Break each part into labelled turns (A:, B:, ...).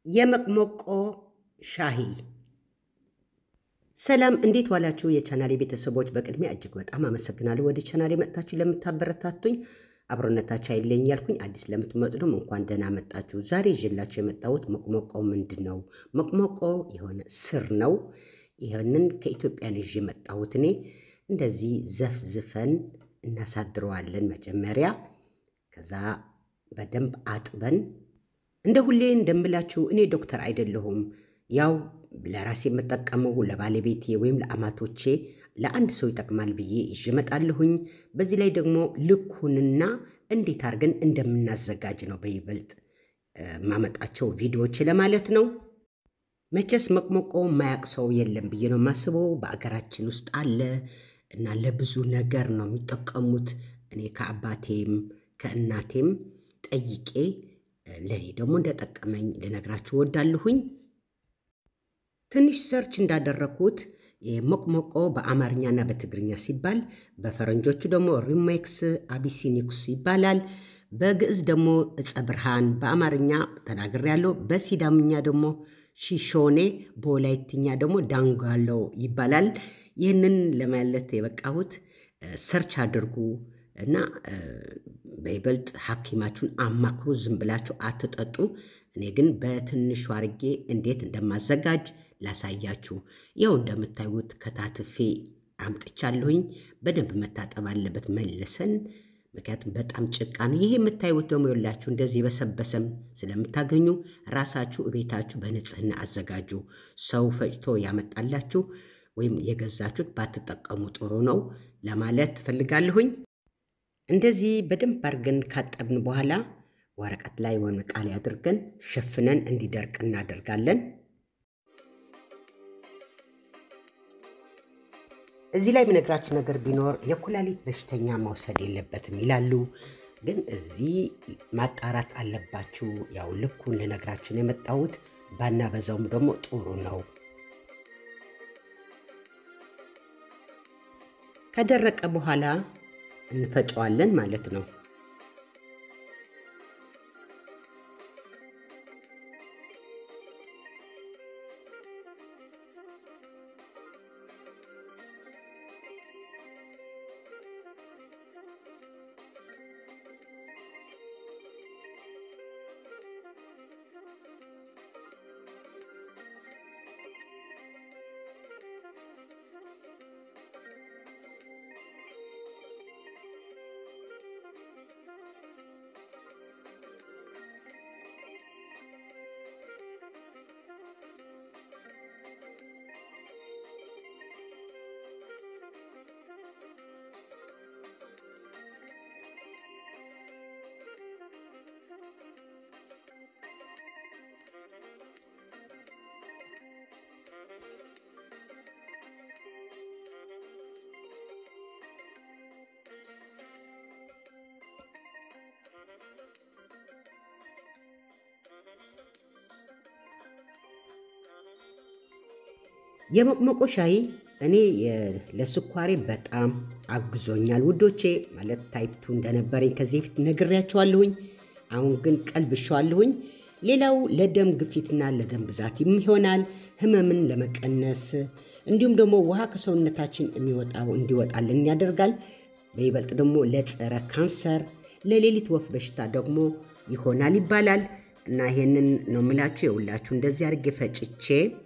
A: የመቅሞቆ ሻሂ። ሰላም እንዴት ዋላችሁ? የቻናሌ ቤተሰቦች በቅድሚያ እጅግ በጣም አመሰግናለሁ። ወደ ቻናሌ መጥታችሁ ለምታበረታቱኝ አብሮነታችሁ አይለኝ ያልኩኝ፣ አዲስ ለምትመጡ ደግሞ እንኳን ደህና መጣችሁ። ዛሬ ይዤላችሁ የመጣሁት መቅሞቆ ምንድን ነው? መቅሞቆ የሆነ ስር ነው። ይህንን ከኢትዮጵያን ይዤ የመጣሁት እኔ እንደዚህ ዘፍዝፈን እናሳድረዋለን መጀመሪያ ከዛ በደንብ አጥበን እንደ ሁሌ እንደምላችሁ እኔ ዶክተር አይደለሁም። ያው ለራሴ የምጠቀመው ለባለቤቴ ወይም ለአማቶቼ ለአንድ ሰው ይጠቅማል ብዬ ይዤ እመጣለሁኝ። በዚህ ላይ ደግሞ ልኩንና እንዴት አድርገን እንደምናዘጋጅ ነው በይበልጥ ማመጣቸው ቪዲዮዎች ለማለት ነው። መቼስ መቅሞቆ ማያቅ ሰው የለም ብዬ ነው የማስበው። በአገራችን ውስጥ አለ እና ለብዙ ነገር ነው የሚጠቀሙት። እኔ ከአባቴም ከእናቴም ጠይቄ ለእኔ ደግሞ እንደጠቀመኝ ልነግራችሁ ወዳለሁኝ። ትንሽ ሰርች እንዳደረግኩት የመቅሞቆ በአማርኛና በትግርኛ ሲባል በፈረንጆቹ ደግሞ ሪሜክስ አቢሲኒክስ ይባላል። በግዕዝ ደግሞ እፀ ብርሃን በአማርኛ ተናግሬያለሁ። በሲዳምኛ ደግሞ ሺሾኔ፣ በወላይትኛ ደግሞ ዳንጋሎ ይባላል። ይህንን ለማለት የበቃሁት ሰርች አድርጉ እና በይበልጥ ሐኪማችሁን አማክሩ። ዝም ብላችሁ አትጠጡ። እኔ ግን በትንሹ አርጌ እንዴት እንደማዘጋጅ ላሳያችሁ። ያው እንደምታዩት ከታትፌ አምጥቻለሁኝ። በደንብ መታጠብ አለበት መልሰን፣ ምክንያቱም በጣም ጭቃ ነው። ይሄ የምታዩት ደግሞ የላችሁ እንደዚህ በሰበሰም ስለምታገኙ ራሳችሁ እቤታችሁ በንጽህና አዘጋጁ። ሰው ፈጭቶ ያመጣላችሁ ወይም የገዛችሁት ባትጠቀሙ ጥሩ ነው ለማለት ፈልጋለሁኝ። እንደዚህ በደንብ አድርገን ካጠብን በኋላ ወረቀት ላይ ወይም ዕቃ ላይ አድርገን ሸፍነን እንዲደርቅ እናደርጋለን። እዚህ ላይ የምነግራችሁ ነገር ቢኖር የኩላሊት በሽተኛ መውሰድ የለበትም ይላሉ። ግን እዚህ ማጣራት አለባችሁ። ያው ልኩን ልነግራችሁ ነው የመጣሁት። ባናበዛውም ደግሞ ጥሩ ነው። ከደረቀ በኋላ እንፈጨዋለን ማለት ነው። የመቅሞቆ ሻይ እኔ ለስኳሬ በጣም አግዞኛል ውዶቼ። ማለት ታይፕቱ እንደነበረኝ ከዚህ በፊት ነግሬያቸዋለሁኝ። አሁን ግን ቀልብሸዋለሁኝ። ሌላው ለደም ግፊትና ለደም ብዛትም ይሆናል። ህመምን ለመቀነስ እንዲሁም ደግሞ ውሃ ከሰውነታችን የሚወጣው እንዲወጣልን ያደርጋል። በይበልጥ ደግሞ ለጸረ ካንሰር፣ ለሌሊት ወፍ በሽታ ደግሞ ይሆናል ይባላል እና ይሄንን ነው የምላችሁ። የሁላችሁ እንደዚህ አድርጌ ፈጭቼ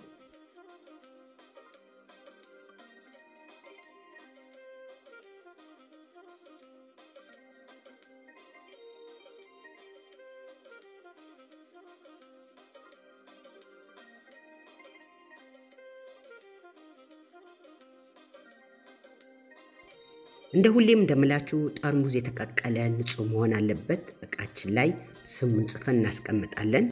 A: እንደ ሁሌም እንደምላችሁ ጠርሙዝ የተቀቀለ ንጹህ መሆን አለበት። እቃችን ላይ ስሙን ጽፈን እናስቀምጣለን።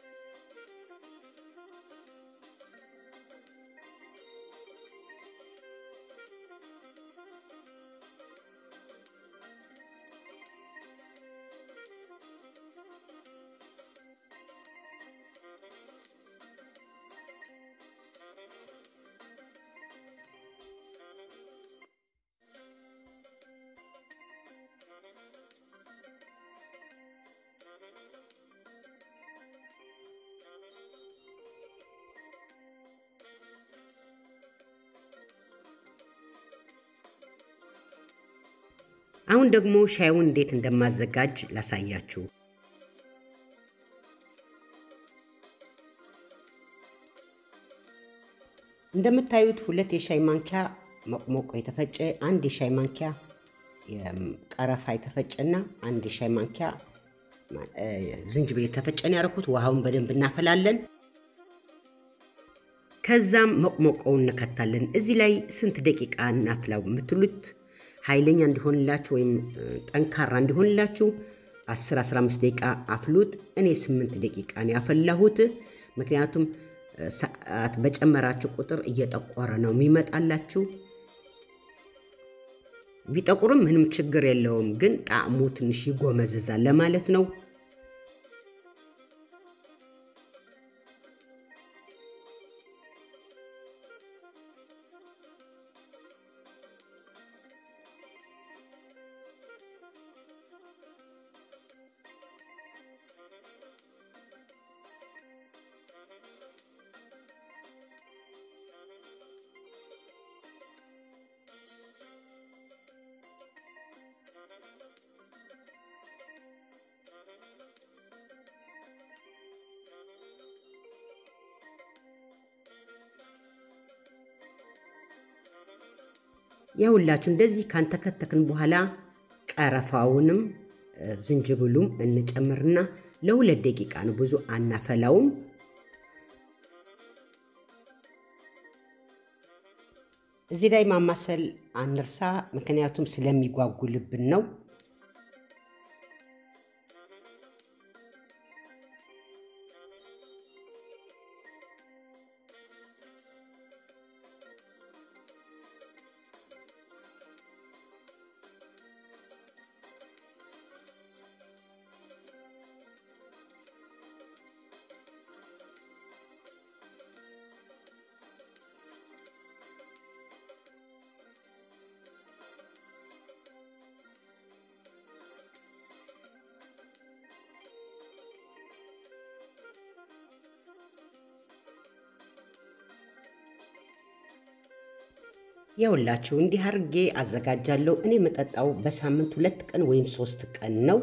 A: አሁን ደግሞ ሻዩን እንዴት እንደማዘጋጅ ላሳያችሁ። እንደምታዩት ሁለት የሻይ ማንኪያ መቅሞቆ የተፈጨ፣ አንድ የሻይ ማንኪያ ቀረፋ የተፈጨና አንድ የሻይ ማንኪያ ዝንጅብል የተፈጨን ያደረኩት። ውሃውን በደንብ እናፈላለን። ከዛም መቅሞቆውን እንከታለን። እዚህ ላይ ስንት ደቂቃ እናፍላው የምትሉት ኃይለኛ እንዲሆንላችሁ ወይም ጠንካራ እንዲሆንላችሁ 10-15 ደቂቃ አፍሉት። እኔ 8 ደቂቃ ነው ያፈላሁት። ምክንያቱም ሰዓት በጨመራችሁ ቁጥር እየጠቆረ ነው የሚመጣላችሁ። ቢጠቁርም ምንም ችግር የለውም፣ ግን ጣዕሙ ትንሽ ይጎመዝዛል ለማለት ነው። የሁላችሁ እንደዚህ ካንተከተክን በኋላ ቀረፋውንም ዝንጅብሉም እንጨምርና ለሁለት ደቂቃ ነው፣ ብዙ አናፈላውም። እዚህ ላይ ማማሰል አንርሳ፣ ምክንያቱም ስለሚጓጉልብን ነው። የውላችሁ እንዲህ አድርጌ አዘጋጃለሁ። እኔ የምጠጣው በሳምንት ሁለት ቀን ወይም ሶስት ቀን ነው።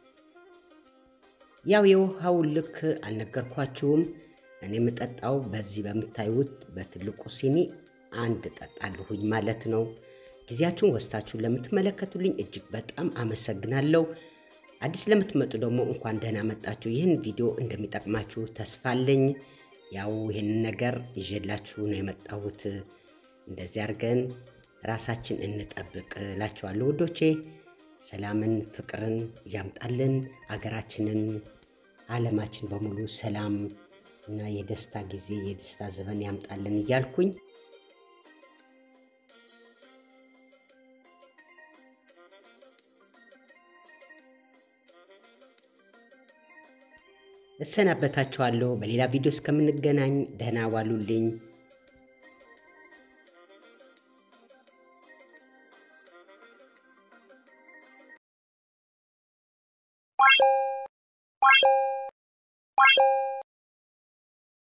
A: ያው የውሃው ልክ አልነገርኳችሁም። እኔ የምጠጣው በዚህ በምታዩት በትልቁ ሲኒ አንድ ጠጣለሁኝ ማለት ነው። ጊዜያችሁን ወስታችሁ ለምትመለከቱልኝ እጅግ በጣም አመሰግናለሁ። አዲስ ለምትመጡ ደግሞ እንኳን ደህና መጣችሁ። ይህን ቪዲዮ እንደሚጠቅማችሁ ተስፋ አለኝ። ያው ይህንን ነገር ይዤላችሁ ነው የመጣሁት። እንደዚህ አድርገን ራሳችን እንጠብቅ እላችኋለሁ ውዶቼ። ሰላምን ፍቅርን ያምጣልን። አገራችንን፣ ዓለማችን በሙሉ ሰላም እና የደስታ ጊዜ የደስታ ዘመን ያምጣልን እያልኩኝ እሰናበታችኋለሁ። በሌላ ቪዲዮ እስከምንገናኝ ደህና ዋሉልኝ።